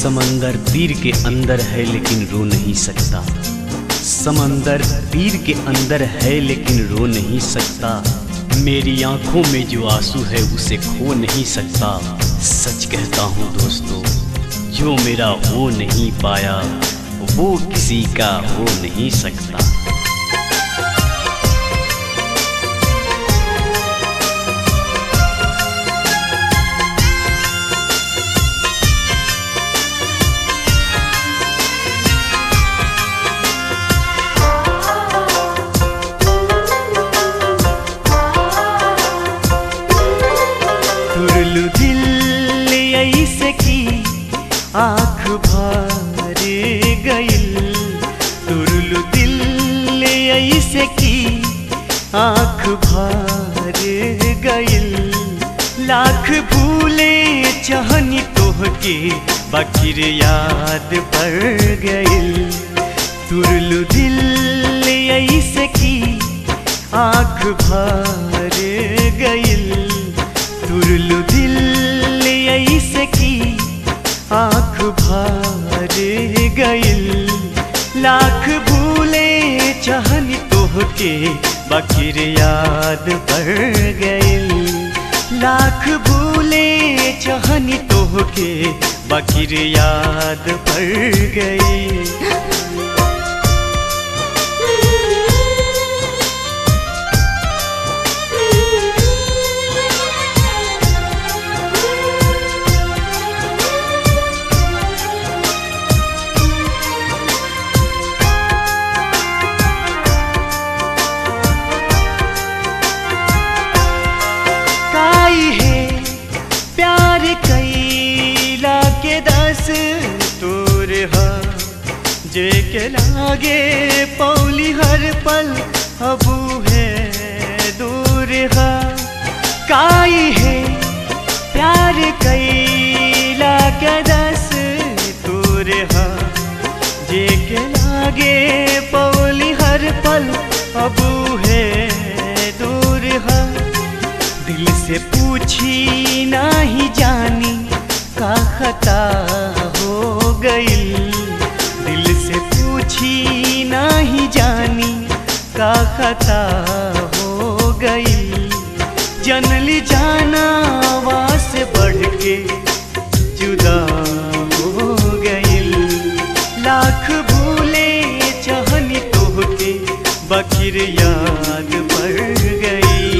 समंदर तीर के अंदर है लेकिन रो नहीं सकता समंदर तीर के अंदर है लेकिन रो नहीं सकता मेरी आंखों में जो आंसू है उसे खो नहीं सकता सच कहता हूँ दोस्तों जो मेरा हो नहीं पाया वो किसी का हो नहीं सकता तुरलू दिल ऐसे की आँख भर गइल तुरलू दिल ऐसे की आँख भर गइल लाख भूले चहनी तोहके बकिर याद पड़ गइल तुरलू दिल ऐसे की आँख भर गइल तुरलू दिल ऐसे की आँख भर गइल लाख भूले चहनी तोहके बकिर याद पड़ गइल लाख भूले चहनी तोहके बकिर याद पड़ गई काई है प्यार कैला के दस तोर हा जे के लागे पौली हर पल अबू है दूर हा काई है प्यार कैला के दस तोर हा जे के लागे पौली हर पल अबू है दूर हा दिल से पूछी नहीं जानी का खता हो गइल दिल से पूछी नहीं जानी का खता हो गइल जनली जाना से बढ़ के जुदा हो गइल लाख भूले चहनी तोहके बकिर याद पड़ गई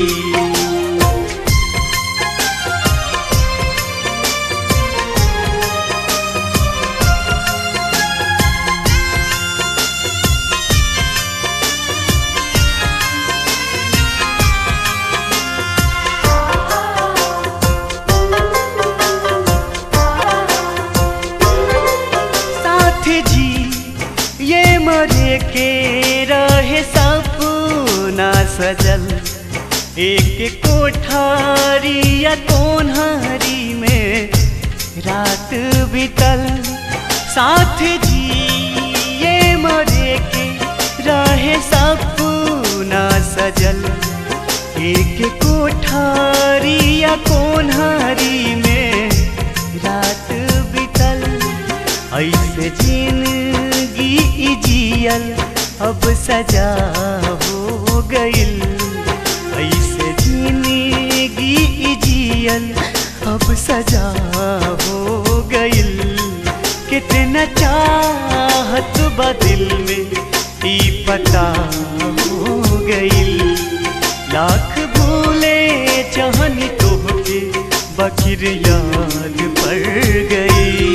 साथ जी ये मरे के रहे सपना सजल एक कोठारी या कोन्हारी में रात बीतल साथ जी ये मरे के रहे सपना सजल एक कोठारी या कोन्हारी में रात बीतल ऐसे जिंदगी जियल अब सजा हो गइल ऐसे जिंदगी जियल अब सजा हो गइल कितना चाहत बा दिल में ई पता हो गइल लाख भूले चहनी तोहके बकिर याद पड़ गई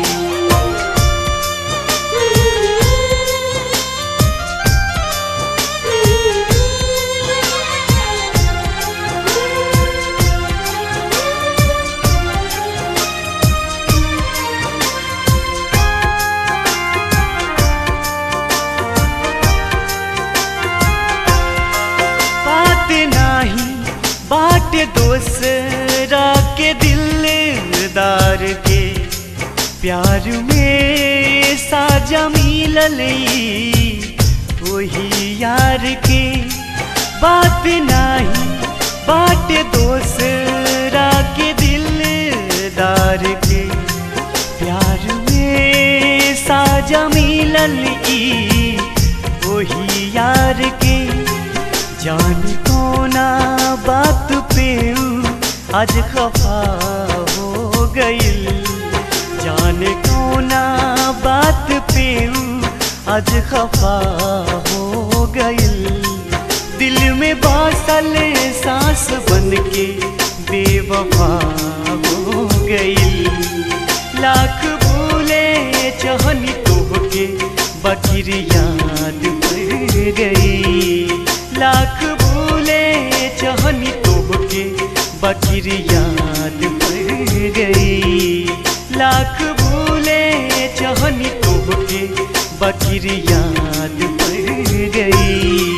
बात नाही बाट दोसरा के दिलदार के प्यार में साजा मिलल ई वही यार के बात नाही बाट दोसरा के दिलदार के प्यार में मजा मिलल ई वही यार के जान कोना बात पे ऊ आज खफा हो गइल जान कोना बात पे ऊ आज खफा हो गइल दिल में बासल सांस बन के बेवफा हो गइल लाख भूले चहनी तोहके बकिर याद पड़ गई लाख भूले चहनी तोहके बकिर याद पड़ गई लाख भूले चहनी तोहके बकिर याद पड़ गई